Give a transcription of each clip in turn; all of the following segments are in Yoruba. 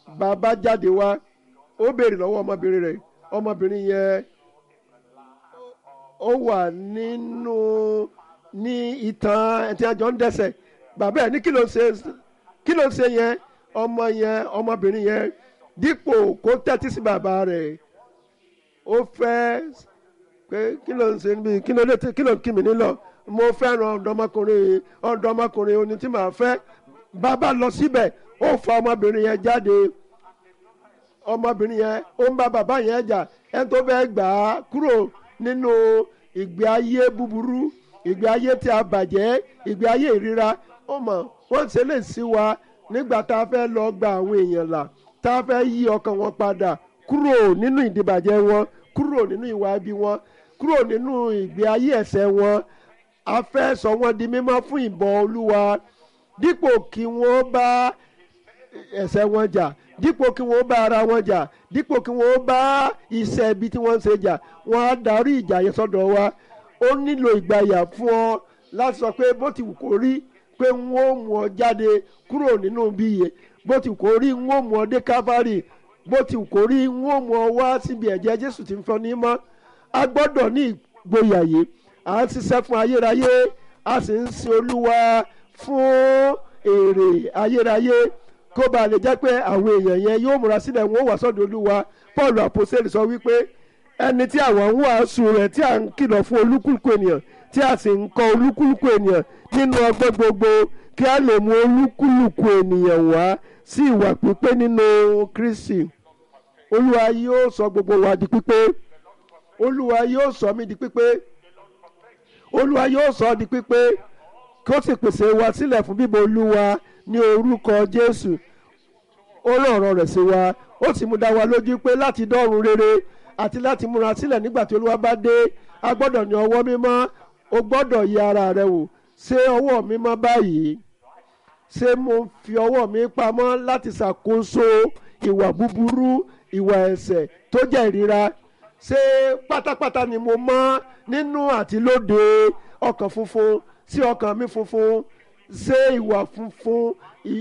bàbá jáde wá ó béèrè lọ́wọ́ ọmọbìnrin rẹ̀ ọmọbìnrin yẹn ó wà nínú ní ìtàn ẹtí àjọ ń dẹ́ṣẹ̀ bàbá ẹ̀ ní kí ló ń ṣe kí ló ń ṣe yẹn ọmọ yẹn ọmọbìnrin yẹn dípò kó tẹ́tí sí bàbá rẹ̀ ó fẹ́ pé kí ló ń ṣe níbi kí ló lè kí ló ń kí mi nílọ mo fẹ́ràn ọ̀dọ́mọkùnrin ọ̀dọ́mọkùnrin oní tí màá fẹ́ bàbá lọ síbẹ̀ ó fa ọmọbìnrin yẹn jáde ọmọbìnrin yẹn ó ń bá bàbá yẹn jà ẹni tó fẹ́ gbà á kúrò nínú ìgbé ayé búburú ìgbé ayé tí a bàjẹ́ ìgbé ayé ìríra ó mọ̀ wọ́n ṣe lè sí wa nígbà tá a fẹ́ lọ gba àwọn èèyàn là tá a fẹ́ yí ọkàn wọn padà kúrò nínú ìdìbàjẹ́ wọn kúrò nínú ìwà ibi wọn kúrò nínú ìgbé ayé ẹ̀ṣẹ̀ wọn a fẹ́ sọ wọ́n di mímọ́ fún ìbọn olúwa dípò kí wọ́n bá ẹ̀ṣẹ̀ wọn jà dípò kí wọ́n bá ara wọn jà dípò kí wọ́n bá iṣẹ́ ibi tí wọ́n ń ṣe jà wọ́n á darí ìjà yẹn sọ́dọ̀ wa ó nílò ìgbàyà fún ọ láti sọ pé bó ti wù kó rí pé wọ́n ó mú ọ jáde kúrò nínú bí iye bó ti wù kó rí wọ́n ó mú ọ dé káfárì bó ti wù kó rí wọ́n ó mú ọ wá síbi ẹ̀jẹ̀ jésù tí ń fọ́ ní mọ́ a gbọ́dọ̀ ní ìgboyà yìí à ń ṣiṣẹ́ fún ayérayé a sì ń sin olúwa fún èrè ayérayé kó ba lè jẹ́ pé àwọn èèyàn yẹn yóò múra sílẹ̀ wọn ó wà sọ́dọ̀ olúwa paul àpòsílẹ̀ sọ wípé ẹni tí àwọn ń wàásù rẹ̀ tí à ń kìlọ̀ fún olúkúlùkù ènìyàn tí a sì ń kọ́ olúkúlùkù ènìyàn nínú ọgbọ́n gbogbo kí a lè mú olúkúlùkù ènìyàn wá sí ìwà pípé nínú kristi olúwa yóò sọ gbogbo wa di pípé olúwa yóò sọ mí di pípé olúwa yóò sọ ọ́ di pípé kí ó sì pèsè wa sílẹ̀ fún bíbọ̀ olúwa ní orúkọ jésù ó rán ọ̀rọ̀ rẹ̀ sí wa ó sì mú dá wa lójú pé láti dọ́run rere àti láti múra sílẹ̀ nígbà tí olúwa bá dé a gbọ́dọ̀ ní ọwọ́ mímọ́ o gbọ́dọ̀ yẹ ara rẹ wò ṣé ọwọ́ mi mọ́ báyìí ṣé mo fi ọwọ́ mi pamọ́ láti ṣàkóso ìwà búburú ìwà ẹ̀ṣẹ̀ tó jẹ́ ìríra ṣé pátápátá ni mo mọ́ nínú àti lóde ọkàn funfun sí ọkàn mi funfun ṣé ìwà funfun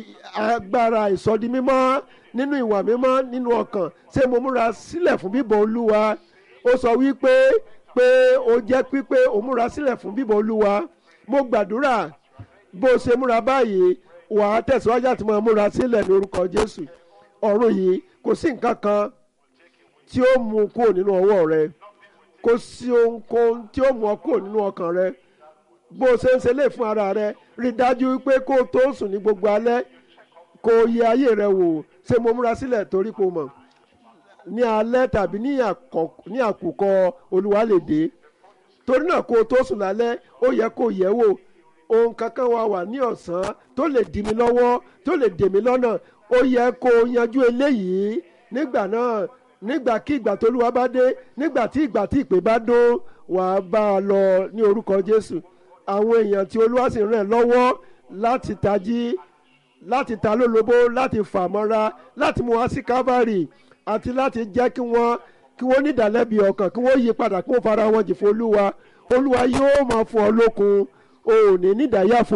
agbára ìsọdi mímọ́ nínú ìwà mímọ́ nínú ọkàn ṣé mo múra sílẹ̀ fún bíbọ̀ olúwa ó sọ wípé pé ó jẹ́ pípé ó múra sílẹ̀ fún bíbọ̀ olúwa mo gbàdúrà bó o ṣe múra báyìí wà á tẹ̀síwájú àti máa múra sílẹ̀ ní orúkọ jésù ọ̀run yìí kò sí nǹkan kan tí ó mú kúrò nínú ọwọ́ rẹ kò sí ohunkóhun tí ó mú ọ kúrò nínú ọkàn rẹ bó o ṣe ń ṣe lè fún ara rẹ rí i dájú pé kó o tó sùn ní gbogbo alẹ́ kó o yẹ ayé rẹ wò ṣé mo múra sílẹ̀ torí kò mọ̀ ní alẹ́ tàbí ní àkùkọ olúwa lè dé torí náà kó o tó sùn lálẹ́ ó yẹ kó o yẹ̀ wò ohun kankan wa wà ní ọ̀sán tó lè dì mí lọ́wọ́ tó lè dè mí lọ́nà ó yẹ kó o yanjú eléyìí nígbà náà nígbà kí ìgbà tó olúwa bá dé nígbà tí ìgbà tí ìpè bá dó wàá bá a lọ ní orúkọ jésù àwọn èèyàn tí olúwa sì ràn lọ́wọ́ láti tají láti ta lólobó láti fà mọ́ra láti mú wá sí calvary àti láti jẹ́ kí wọ́n kí wọ́n nídàlẹ́bi ọkàn kí wọ́n yí padà kí wọ́n fara wọn jì fún olúwa olúwa yóò máa fún ọ lókun o ò ní nídàáyàfò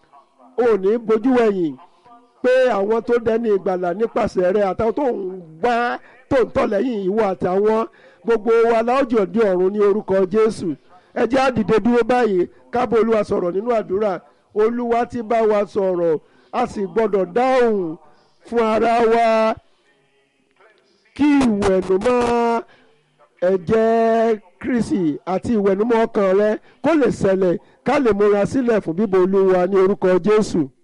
o ò ní bojú wẹ̀yìn pé àwọn tó dẹni ìgbàlà nípasẹ̀ rẹ àtàwọn tó ń gbá tó ń tọ̀ lẹ́yìn ìwọ àtàwọn gbogbo wa láwùjọ di ọ̀run ní orúkọ jésù ẹ jẹ́ á dìde dúró báyìí kábọ̀ olúwa sọ̀rọ̀ nínú àdúrà olúwa ti bá wa sọ̀rọ̀ a sì gbọ́dọ̀ dáhùn fún ara wa kí ìwẹ̀nùmọ́ ẹ̀jẹ̀ kristi àti ìwẹ̀nùmọ́ ọkàn rẹ kó lè ṣẹlẹ̀ ká lè múra sílẹ̀ fún bíbọ̀ olúwa ní orúkọ jésù.